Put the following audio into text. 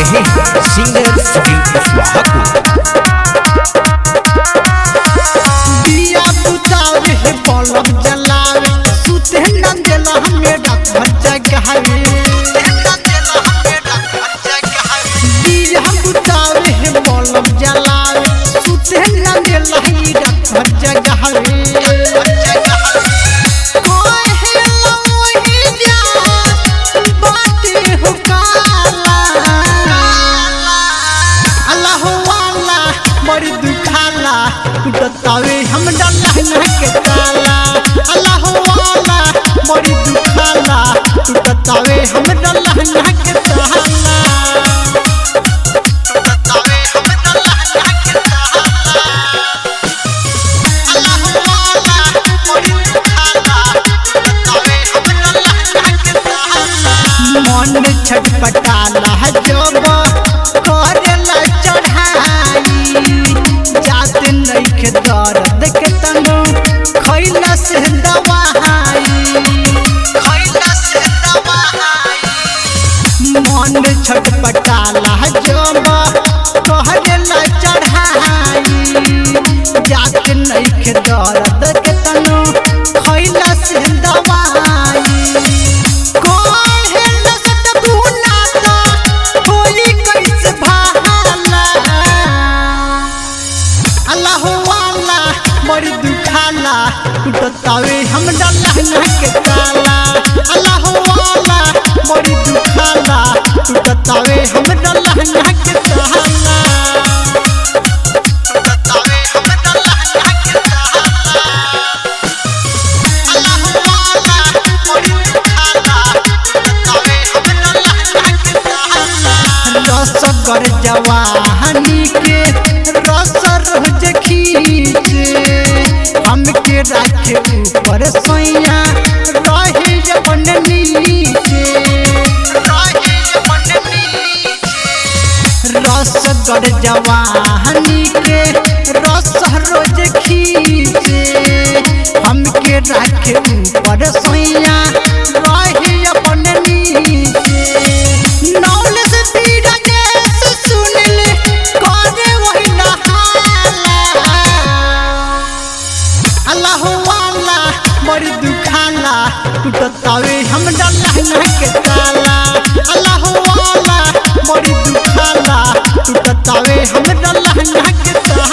रहे हैं सिंगर सुनील कुशवाहा को दिया बुतावे है बलब जलावे सुते न देला हमें रात भर जगावे दिया बुतावे है बलब जलावे सुते न देला ही रात भर जगावे कोई है लोही जा बाटे हो काला अल्लाह वाला बड़ी दुखाला टूटतावे हम डल्ला के ताला अल्लाह वाला बड़ी दुखाला टूटतावे हम डल्ला के ताला टूटतावे हम डल्ला के ताला अल्लाह वाला बड़ी दुखाला टूटतावे हम डल्ला के ताला मन छटपटाला जब करेला चढ़ाई जात नइखे दर्द के तनु खैला से दवाई खैला से दवाई मन छटपटाला जब करेला चढ़ाई जात नइखे दर्द के तनु खैला से दवाई कहेला सतगुना ता होई कैसे भाला अल्लाह वाला बड़ी दुखाला टूटतावे हम डल्ला के ताला अल्लाह वाला बड़ी दुखाला टूटतावे हम डल्ला के ताला टूटतावे हम डल्ला के ताला अल्लाह वाला बड़ी दुखाला टूटतावे हम डल्ला के ताला रसगर जवानी के रस रोज खींचे हमके राखे ऊपर सोइया रहे अपन नीचे रहे अपन नीचे रसगर जवानी के रस रोज खींचे हमके राखे ऊपर सोइया रहे अपन नीचे नौल से पीड़ा के सुनिल करे वही नहाला अल्लाह वाला बड़ी दुखाला टूटतावे हम डल्ला के ताला अल्लाह वाला बड़ी दुखाला टूटतावे हम डल्ला के ताला